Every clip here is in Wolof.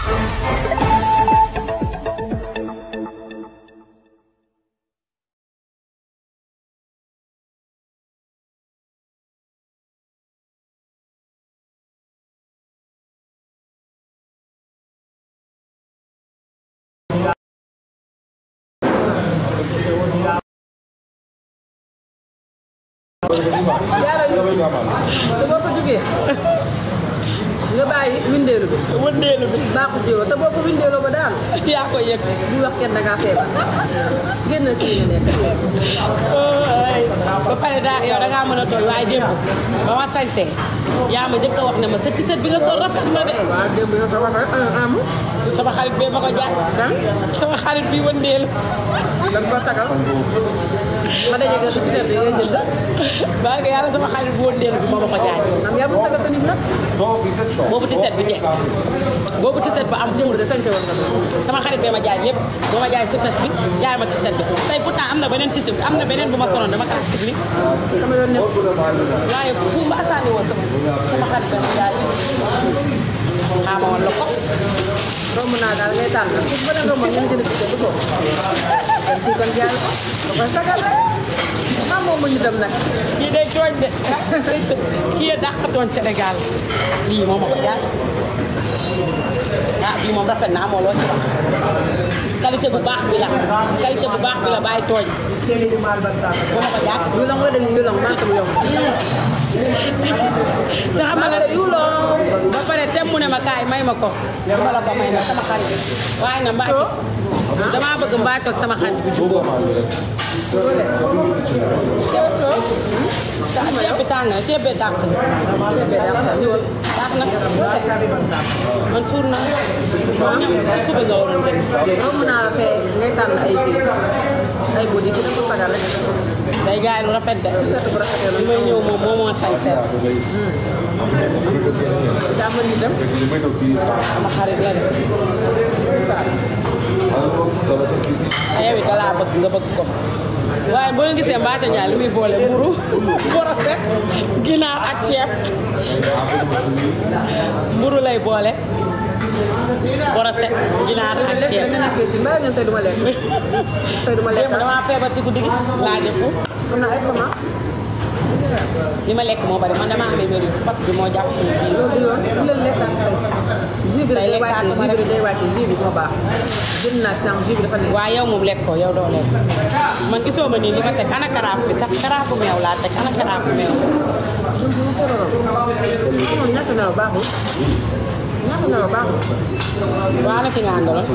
jaarale te boo ko jógee nga bàyyi windeelu bi wëndeelu bi baaxul ci yow te boo ko windeeloo ba daanu yaa ko yëg du wax kenn da ngaa feebar génn ci li nga nekk. ay ba pare daa yow da ngaa mën a tooñ waaye démb ba ma sañsee yaa ma njëkk a wax ne ma sa tiset bi nga sol rafet na de waaw démb yow sa wax am sama xarit bee ma ko jaay kan sama xarit bi wëndeelu da nga ko sagal ma daje nga su ci tête ngay jënd baa nga yàlla sama xarit bu wëndeelu bi moo ma ko jaay am yaa bu sagal sa nit nag boobu tiset bi jekk boobu tiset ba am démb de sañse woon nga sama xarit bee ma jaay lépp boo ma jaay sifes bi jaay ma tiset bi tey pourtant am na beneen tiset bi am na beneen bu ma soloon dama kaa sibli sama yoon nekk waaye fu ma asaani woon sama sama xarit bee ma jaay xaama woon la ko romb naa daal ngay tànn fu ba leen romboon ngeen jënd ci du ko dem ci kon jaay ko da koy sagal maa moom mu ñu dem nag kii day tooñ de kii yee dàq tooñ Sénégal lii moo ma ko jaay ah bii moom rafet na amoo loo ci wax qualité bu baax bi la qualité bu baax bi la bàyyi tooñ moo ma ko jaay yu long la dem yu long marché bu yomb te xam nga marché yu long ba pare tem mu ne ma kaay may ma ko dama la ko may na sama xarit waaye na mbaa gis damaa bëgg mbaa toog sama xarit bi jubóo ndax ceeb bi tàng na ceeb bee dàq na ceeb bee dàq na ñëwal dàq na man suur na ñam surtout bi nga waroon jënd romb naa la fee ngay tànn ay kii ay bodi ki da ko sagal rek day jaay lu rafet de t-shirt bu rafetee li lu may ñëw moom moo moo sañ seet daa mën ñu dem sama xarit la de te yow it dalaa bëgg nga bëgg ko waaye boo gisee Mbathio Ndiaye li muy boole mburu borosé ginaar ak ceeb mburu lay boole borosé ginaar ak lekk ceeb nga nekkee si mbaa ngeen tey du ma lekk tey du ma lekk démb damaa feebar ci guddi gi laa jëfu am na ay sama li ma lekk moo bari man damaa amee wér parce que moo jàpp suñu biir loolu du yoon bu leen lekkaat tey jus bi Tey day lekkaat wàcce ma jus bi rek. day wàcce jus bi moo baax jënd naa sànq jus bi dafa nekk waaye yow moom lekk ko yow doo lekk man gisoo ma nii li ma teg ana karaaf bi sax karaafu meew laa teg ana karaafu meew moom ñàkk nelaw baaxul ñàkk nelaw baaxul waa ana ki nga àndaloon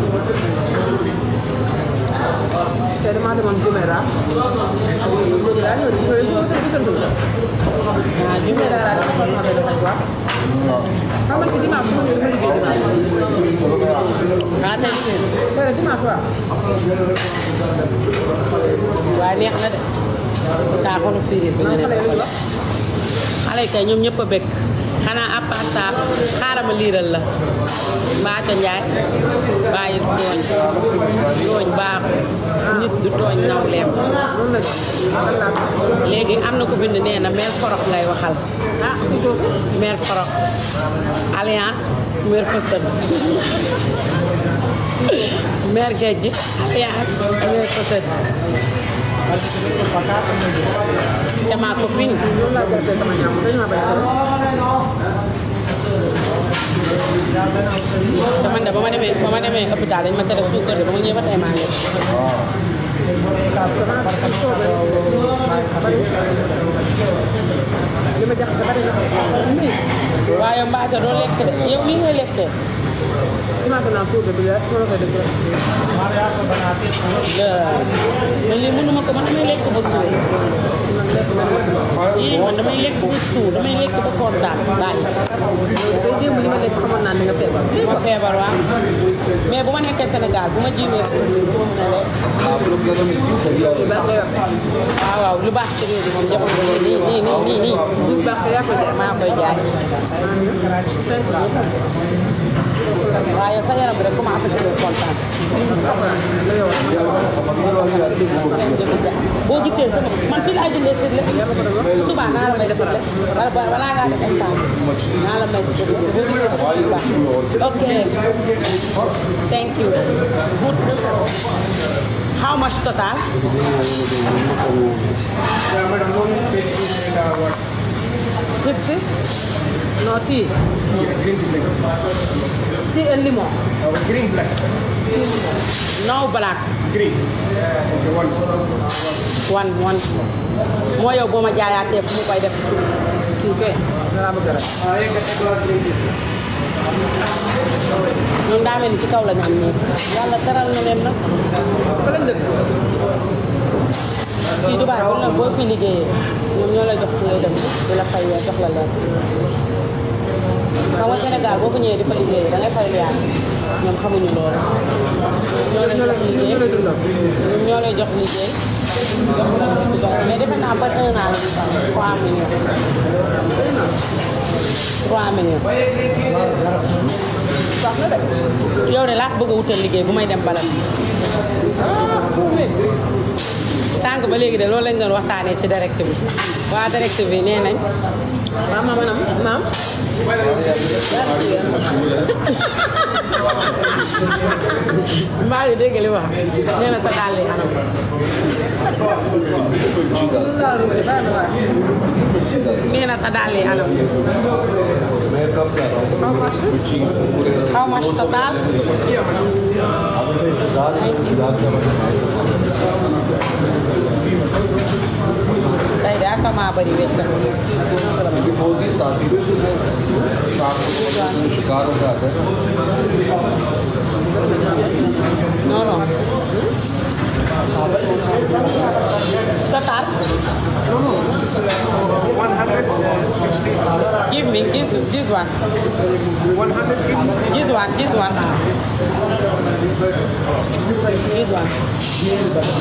te damaa demoon Jumeera léegi laa ñëw di sori su ma ko gisantul ah jumbe Jumeera laa dafa xool ma koy defal quoi xam nga ci dimanche su ma ñëwee dama liggéey dimanche ah tey tey dimanche waaw waaye neex na de saa xolu firir bi nga man ne xale yi lu ñu wax xale yi kay ñoom ñëpp a bëgg xanaa à part ça xaaral ma liiral la Mbathio Ndiaye bàyyi tooñ tooñ baaxul nit du tooñ nawleem noonu la ñu Allah léegi am na ko bind nee na mère forox ngay waxal ah mère forox alliance mère fësën mère gejj alliance mère fësën c'est ma copine loolu laa jàppee sama ñaam dañu ma bañ a te man de ba ma demee ba ma demee hôpital dañ ma tere suukar de ba ma ñëwee ba tey maa ngi li ma jaxase bari na waaye Mbathio doo lekk de yow lii ngay lekkee commencé naa suuga bi la ma la koy def rek man lii mënuma ko man damay lekk ba suur man lekk man ma si yii man damay lekk ba suur damay lekk ba kontaan bàyyi tey démb li ma lekk xamoon naa ni nga feebar ma feebar waaw mais bu ma nekkee Sénégal bu ma jiwee ko du ma mën a lekk lu baax nga yor waaw waaw lu baax ci réew mi moom jamono bi nii nii nii nii nii lu baax te yaa koy jaay maa koy jaay cinq jours waaye sa yaram bi rek commencé na koy kontaan boo gisee sama man fii laa jëndee sër lépp suba naa la may defaral wala balaa ngaa def instant naa la may sër lépp ok thank you good how much total Fifty? No tea. Tea and lemon. green black. no black Green. Okay, one. one one moo yow boo ma jaayaatee fu mu koy def Tea kay. Dara bëgg rek. Ah, yeah, get the green tea. ñun daa mel ni ci kaw la ñu am nii yàlla teral na leen nag Fa lañ dëkk. fii Dubaay bu la boo fi liggéeyee ñoom ñoo lay jox ngay dem di la fay weer jox la leen xam nga Sénégal boo fa ñëwee di fa liggéeyee da ngay fay lu yaatu ñoom xamuñu loolu ñoo lay jox liggéey Ñu lay dundal. ñoom ñoo lay jox liggéey jox la lu ci dox mais defe naa par un an la ñuy fay 3 millions 3 millions Sax na de. yow de laa ko bëgg a wutal liggéey bu may dem balam sànq ba léegi de loolu lañ doon waxtaanee ci direct bi waa direct bi nee nañ Maam maam anam maam. mbaa yi dégg li wax nee na sa dàll yi anam nee na sa dàll yi anam how much total tey de ak maa bëri wéccat होगी तासीर से शाम को शिकार हो जाता है non non total One hundred sixty. give me this this one One hundred green. this one this one this one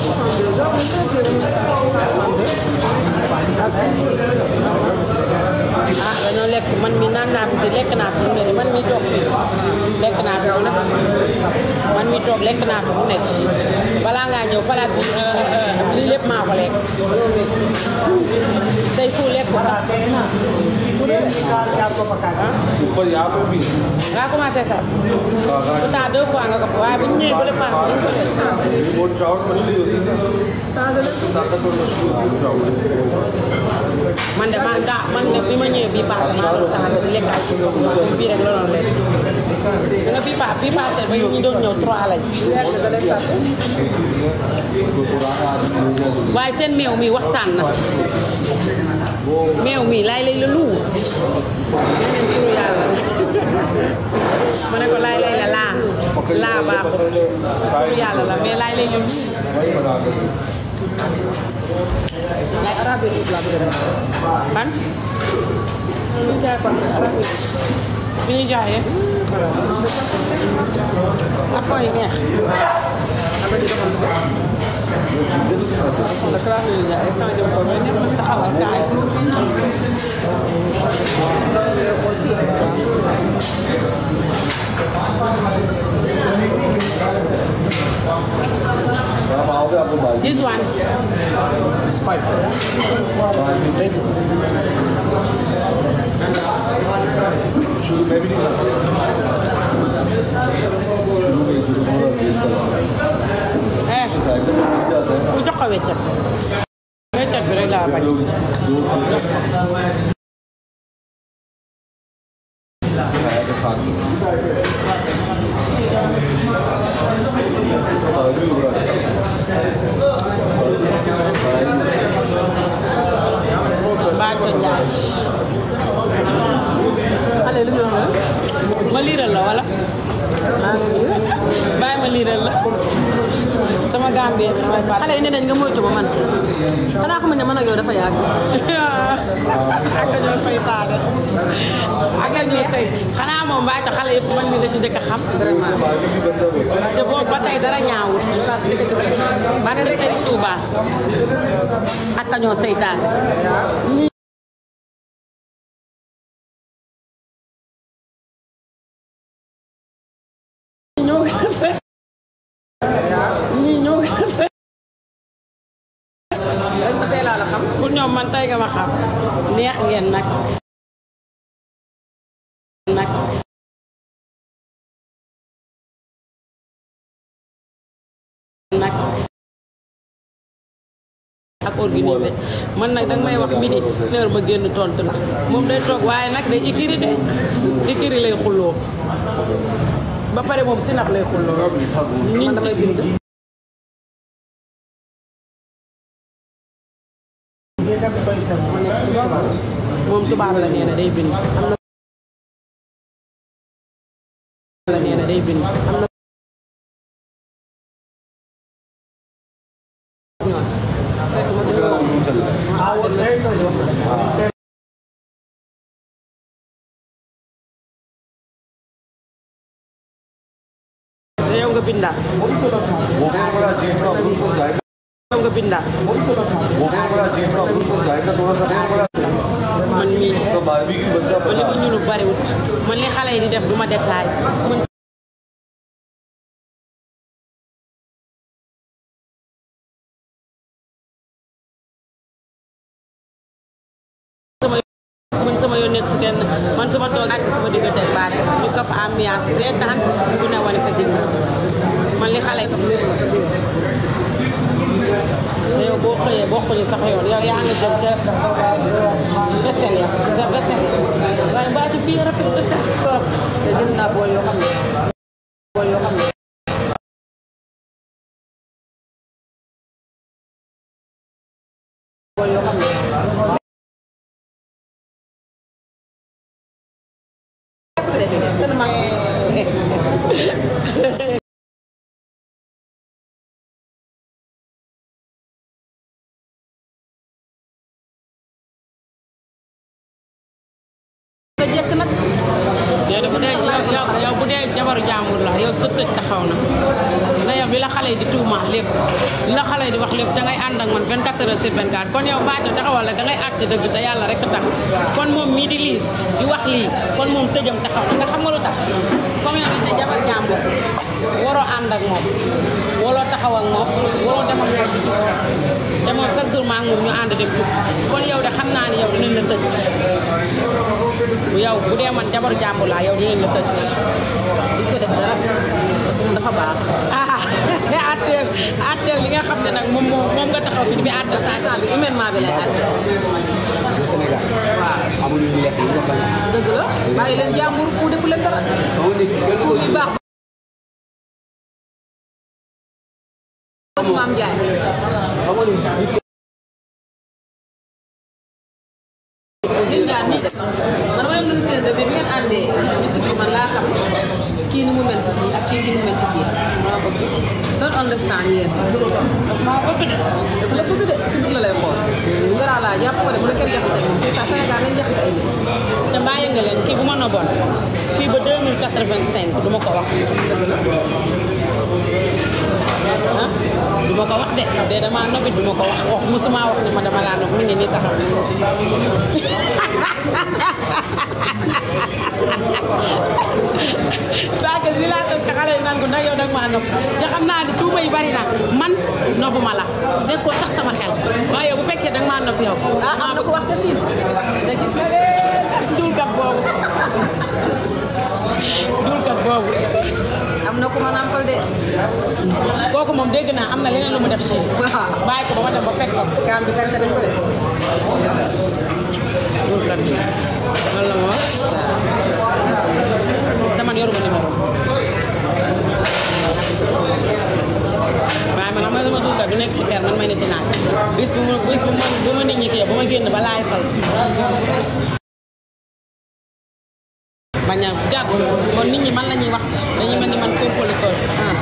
ah dañoo lekk man mi naan naa fi si lekk naa fi mu ne nii man mi toog fi lekk naa fi mu ne man mi toog lekk naa fi mu ne balaa ngaa ñëw palaat bi lii lépp maa ko lekk tey fu lekk ko sax ऊपर यहाँ पे भी nga commencé sax pourtant deux fois nga ko fa waaye bu ñu ñëwee ba le pass dañ ko def वो trout मछली होती है ताकतवर मछली होती है trout man de man gaa man de bi ma ñëwee bii passé maa doon changé di lekk ay bii rek la doon lekk da nga bii pa bii passé ba ñu doon ñëw trois lañ तो पुराना आदमी हो गया waaye seen meew mi waxtaan na meew mi laay lay la lu neneen turu yàlla ma ne ko laay lay la laa laa baaxul turu yàlla la mais laay lay la lu वही बना कर ban bi ñu jaayee après yi neex taxawal kaay आप आओगे आपको बाल this one शुरू में भी नहीं करता शुरू में शुरू में तेज चला eh साइकिल में मिल जाता है bu jox ko weccat weccat bi rek laa bañ लोग दोस्त खाया के साथ में और भी हो रहा है Bato Njaay xale lu ñu wax ma liiral la wala bàyyi ma liiral la sama gambien bi mooy xale yi ne nañ nga moytu ma man xanaa xam ne man ak yow dafa yàgg ak ñoo saytaane ak ñoo say xanaa moom Bato xale yëpp man mi la ci njëkk a xam vraiment te boobu ba tey dara ñaawut ba nga Sëriñ Tuuba ak ñoo saytaane pour ñoom man tey nga ma xam neex ngeen nag nag nag ak organisé man nag danga may wax midi heure ma génn tontu la moom day toog waaye nag day ikiri de ikiri lay xulloo ba pare moom sinap lay xulloo man damay bind moom tubaab la nee na day bind am na la nee na day bind am na te yow nga bindaat वो भी बड़ा चीज का अप्रूव हो जाएगा yow nga bindaat वो भी बड़ा चीज का अप्रूव हो जाएगा थोड़ा सा देर बड़ा man mii तो बारहवीं की बच्चा man li बचा ma ñunu bariwut man li xale yi di def du ma détail man sama man sama yoon nekk si kenn man sama toog àcc sama diggante ak baat ñu ko fa ambiance bi reetaan bu ne wane sa ginnaaw man li xale yi tax wéeru ma sa biir te yow boo xëyee boo xëyee sax yoon yow yaa ngi jëm ca vaisselle ya sa vaisselle waaye mbaa ci fii rafet vaisselle trop te jënd naa bool yoo xam ne bool yoo xam ne bool yoo xam ne nga jekk nag yow de bu dee yow yow yow bu dee jabaru jàmbur la yow sa tëj taxaw na na yow li la xale yi di tuumaal lépp li la xale yi di wax lépp da ngay ànd ak man 24 heures sur 24 kon yow Mbathio taxawal la da ngay àtte dëgg te yàlla rek tax kon moom mii di lii di wax lii kon moom tëjam taxaw na nga xam nga lu tax comme yow dañ ne jabar jàmbur waroo ànd ak moom waroo taxaw ak moom waroo dem ak moom di tukki te moom chaque jour maa ngi moom ñu ànd dem tukki kon yow de xam naa ni yow dinañ la tëj bu yow bu dee man jabaru jàmbur laa yow dinañ la tëj di ko def dara parce que moom dafa baax ah atteel atteel li nga xam ne nag moom moom moom nga taxaw fi di bi àtte saa instant bi humainement bi lay àtte Sénégal waaw amuñu ñu lekk ñu ko dëgg la bàyyi leen jàmbur fu defu leen dara xam nga nit kenn fu ko bi baax maam Njaay xam nga nit yéen ñaar nii def man ma leen seen bi bi ngeen àndee ñu tukki man laa xam kii ni mu mel si kii ak kii ni mu mel si kii don't understand yéen dafa la bëgg de si biir la lay xool ngara laa jàpp ko de bu la kenn jaxase moom c'est ça Sénégal nañ jaxase ay nit te bàyyi nga leen kii bu ma noboon fii ba 2085 du ma ko wax ah du ma ko wax de de dama nobit du ma ko wax wax musuma wax ni ma dama laa nob mi ngi nii taxaw saaga li laa tëj xale yi nangu ndax yow dag maa nopp te xam naa ni tuuma yi bari na man nobuma la dégg ko tax sama xel waaye yow bu fekkee dag maa nopp yow ah am na ko wax te Chine te gis na leen dulkat boobu dulkat boobu am na ku ma nampal de kooku moom dégg naa am na leneen lu mu def si waaw bàyyi ko ba ma dem ba fekk ko kaam bi karité nañ ko de dulkat bi loolu la ma wax te man yoruma numéro waaye man xam nga sama dulkat du nekk si kër man may ne ci naaj bis bu ma bis bu ma bu ma nit ñi kii bu ma génn ba laay fal bañ a jàpp kon nit ñi man la ñuy wax dañuy mel ni man compolitol ah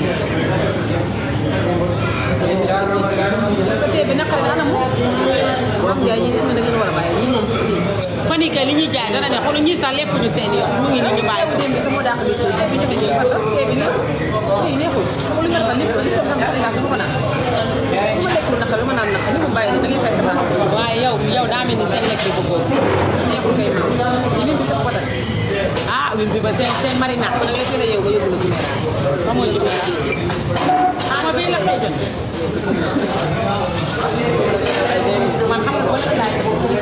sa tee bi naqari na anam maam Njaay ñi xam ne da ngeen war a bàyyi ñi moom fii fan yii kay li ñuy jaay dana ne xool ñii sax lekkuñu seen yoon mu ngi nii ñu bàyyi ko. démb bi sama dàq bi tey bi ñu fekkee fan la tee bi neexul tey neexul xam nga lu mel lépp li sama Sénégal sama ko naan bu ma lekkul naqari lu ma naan naqari ñu mu bàyyi da ngay fay sa baax waaye yow yow daa mel ni seen lekk bi bëggoo neexul kay maam ñi lim bi sa potal ah wim bi ba seen seen marinade da ngay gën a yow ba yóbbu la Guinée xamoo ci biir ah ma bii la koy jël man xam nga wala laaj ko ci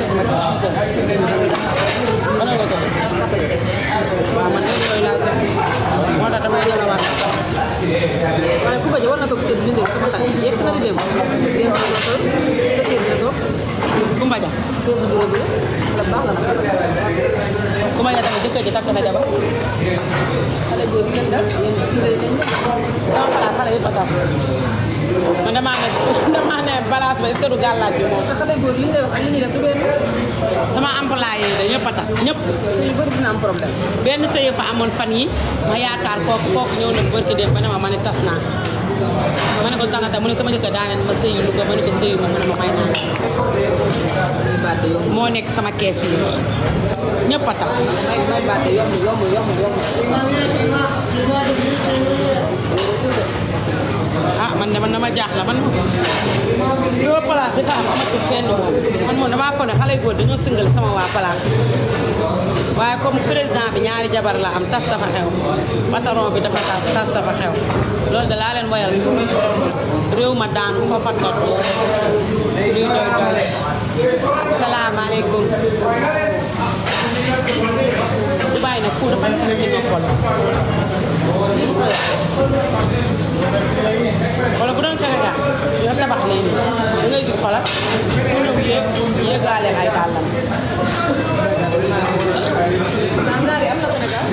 wala nga jël waaw man de yooyu laa jël moo tax damay jël waat waaye ku bañ a war nga toog seen bindee sama xarit yegg na di dem dem na ko toog sa seen na toog Kumba Ja seen bureau bi la baax la nag Kumba Ja tamit jëkkër ji takk na jabar xale góor yi leen dal yéen gis nga leen def dama xalaat xale yëpp a tas man damaa ne damaa ne balance ba est-ce que du gàllaaj bi moom sa xale góor li ñu lay wax ak li ñuy def du benn sama employé yi de ñëpp a tas ñëpp sëy yu bëri dina am problème benn sëy fa amoon fan yi ma yaakaar kooku kooku ñëw na barki dem ba ne ma ma ne tas naa ma ne ko tàngata mu ne sama jëkkër daa ne ma sëyu lu ko ma ne ko sëyu ma mu ne ma may naa may baate yomb moo nekk sama kees yi ñëpp a tas may may baate yomb yomb yomb yomb ah man de man dama jaaxla man yoo place yi fa am amatu fenn moom man moom damaa foog ne xale yu góor dañoo singal sama waa place waaye comme président bi ñaari jabar la am tas dafa xew patron bi dafa tas tas dafa xew loolu de laa leen woyal réew ma daanu foofa tot luy doy doy asalaamaaleykum Dubaay nag ku dafa ci noppal wala bu doon Sénégal yoo tabax lii nii da ngay gis xoolal ku ñëw yéeg yéegaale ay dàllam Nangaari am na Sénégal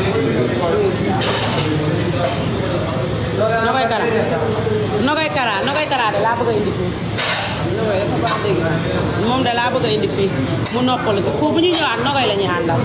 Nogoy Kara Nogoy Kara Nogoy Kara de laa bëgg a indi fii Nogoy dafa baax dégg naa moom de laa bëgg a indi fii mu noppalu si foofu bu ñuy ñëwaat Nogoy la ñuy àndal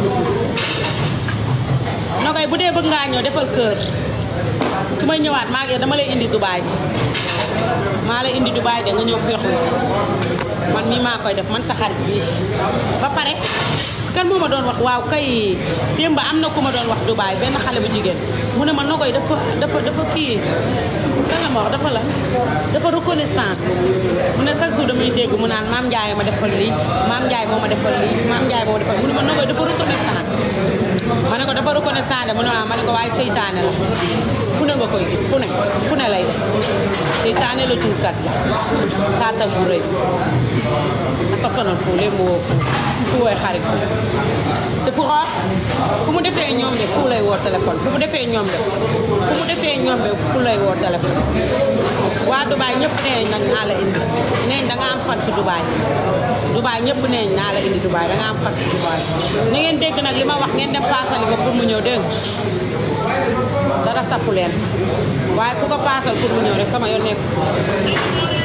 Nogoy bu dee bëgg ngaa ñëw defal kër su may ñëwaat maa ngi dama lay indi Dubaay maa lay indi Dubaay de nga ñëw féexlu man mii maa koy def man sa xarit bi ba pare kan moo ma doon wax waaw kay démb am na ku ma doon wax Dubaay benn xale bu jigéen mu ne ma Nogoy dafa dafa dafa kii kan la ma wax dafa la dafa reconnaissant mu ne chaque jour damay dégg mu naan maam Ndiaye ma defal lii maam Ndiaye moo ma defal lii maam Ndiaye moo ma defal mu ne ma Nogoy dafa reconnaissant ma ne ko dafa reconnaissant de mu ne ma ma ne ko waaye seytaane la fu ne nga koy gis fu ne fu ne lay def seytaane la tuurkat la taatam bu rëy aka sonal fu léegi mu woo fu fu woy xarit te fu xool fu mu defee ñoom de fu lay woo téléphone fu mu defee ñoom de fu mu defee ñoom de fu lay woo téléphone waa Dubaay ñëpp nee nañ naa la indi nee da nga am fan ci Dubaay Dubaay ñëpp nee naa la indi Dubaay da nga am fan ci Dubaay ni ngeen dégg nag li ma wax ngeen dem paasali ko pour mu ñëw dégg nga dara safu leen waaye ku ko paasal pour mu ñëw rek sama yoon nekk si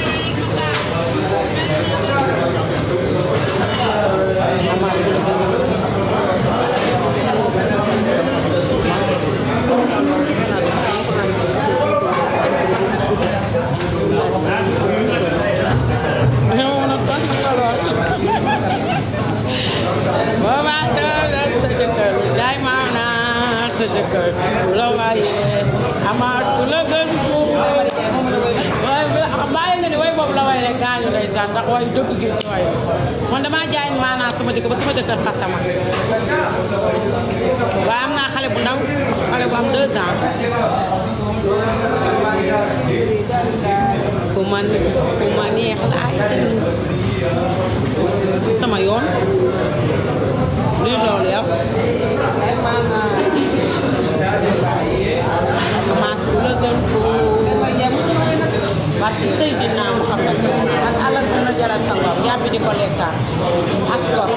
yow nag kon nga lool booba doole sa jëkkër jaay maanaam sa jëkkër bu la waaye amaat ku la gën waaye bàyyi nga ni way boobu la way rek gaañu lay sax ndax way dëgg gi ci way man damaa jaay maanaam sama jëkkër ba sama jëkkër xasama waaye am naa xale bu ndaw xale bu am deux ans fu ma fu ma neex laay sama yoon luy loolu yow amaat ku la gën foofu parce que sëy dinaa mu xam ak alal dina jaral sa ngor yàbbi di ko lekkaat ak gor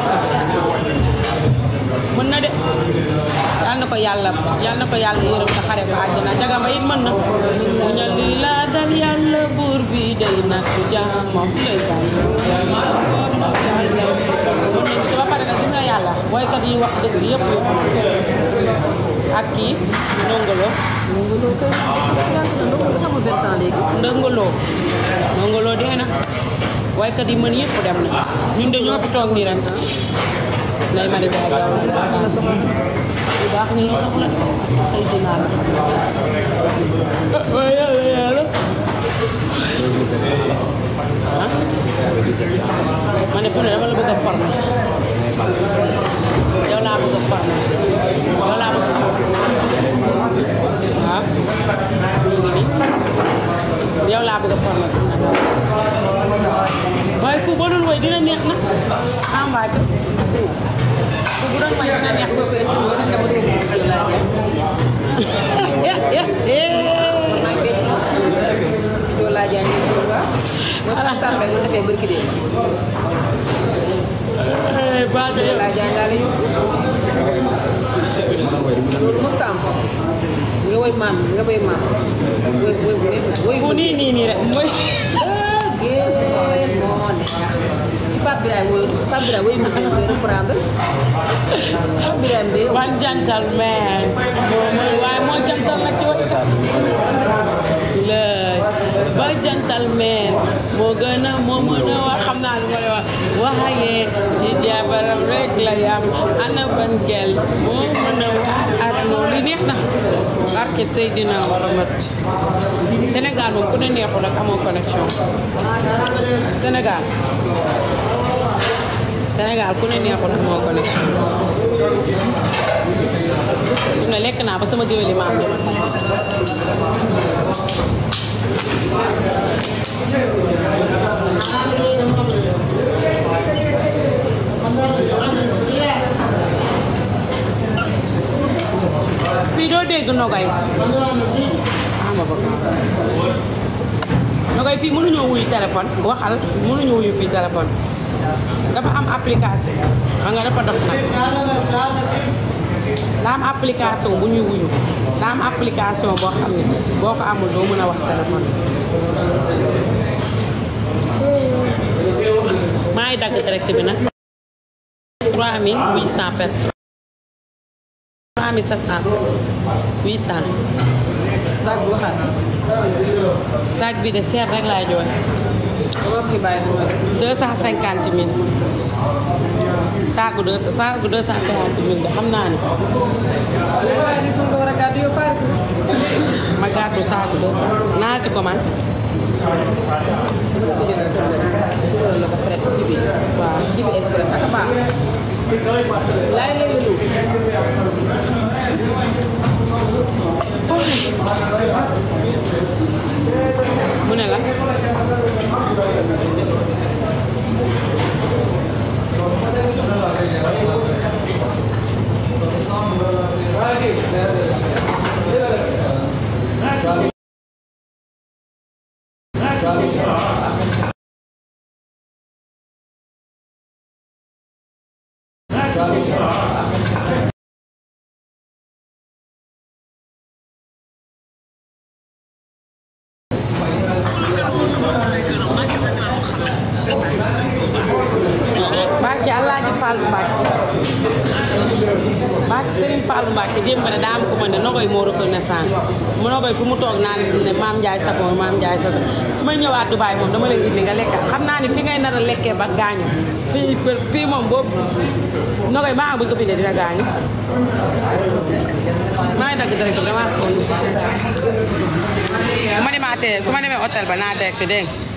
mën na de yal na ko yàlla yal na ko yàlla yërëm te xare ko àjjana jagama it mën na mu ñal li la dal yàlla buur bi day natt jaamam lay bañ mën nañu ci ba pare nag gis nga yàlla woykat yi wax dëgg yëpp yëpp ak kii ndongolo Ndongolo kay ndongolo sama vingt ans léegi ndongolo ndongolo dee na woykat yi mën yëpp dem na ñun de ñoo fi toog nii rek lay mari jaay jaw na la sama bu baax ni ñu soxla ay dinaa la waaye yàlla yàlla ah ma ne fu ne dama la bëgg a former yow laa bëgg a former yow laa bëgg a waaw ñu ngi nii yow laa bëgg a formé fi mu ne waaye fu boo doon woy dina neex na ah mbaa fu bu doon woy dina neex ko ko esimo rek dama dugg ci studio laa jaay maa ngi fekk studio laa jaay ñu ko nga mo tax sax bay doon defee barki dee baa de yow laa jaay laa la yóbbu loolu mustaam nga woy maam nga woy maam woy woy bu neex woy fu nii nii nii rek mooy géej moo neex ci Pape Birahim woy Pape Birahim woy mbëggeel koy reprendre Pape Birahim de one gentleman moo mooy waaye moo jantal nag ci woy lay ba gentleman moo gën a moo mën a wax xam naa lu ma lay wax waxaye ci jabaram rek la yam ana ban gel moo mën a wax ak moom li neex na barke Seydina Muhammad Sénégal moom ku ne neexul rek amoo connexion Sénégal Sénégal ku ne neexul amoo connexion fi ne lekk naa ba sama géwéli maam bi ma sax fii doo dégg nogay ah ma bëgg nogay fii mënuñoo wuyu téléphone waxal mënuñoo wuyu fii téléphone dafa am application xam nga dafa dof nag daa am application bu ñuy wuyu daa am application boo xam ne boo ko amul doo mën a wax téléphone maa ngi dagg direct bi nag 3800 personnes 3700 personnes 800 saag bu waxaat sac bi de seer rek laay joxe dama fi bàyyi suma deux cent cinquante mille saaku deux saaku deux cent cinquante mille de xam naa ne waaye gis nga ko war a gàddu yow faare si ma gàddu saaku deux cent naa ci commande nga ci jënd tural la ko fret ci jibi waaw jibi express ak baax laay léegi lu mu ne la Mbacke Alaaji Fallou Mbacke Mbacke Serigne Fallou Mbacke démb ne daa am ko ma ne nogoy moo reconnaissant mu nogoy fu mu toog naan ne maam Ndiaye Savon maam Ndiaye Savon su may ñëwaat Dubaay moom dama lay indi nga lekk xam naa ne fi ngay nar a lekkee ba gaañu fii fii moom boobu nogoy maa bu ñu ko bindee dina gaañu maa ngi dagg direct bi damaa sonn bu ma demaatee su ma demee hôtel ba naa dekk dégg nga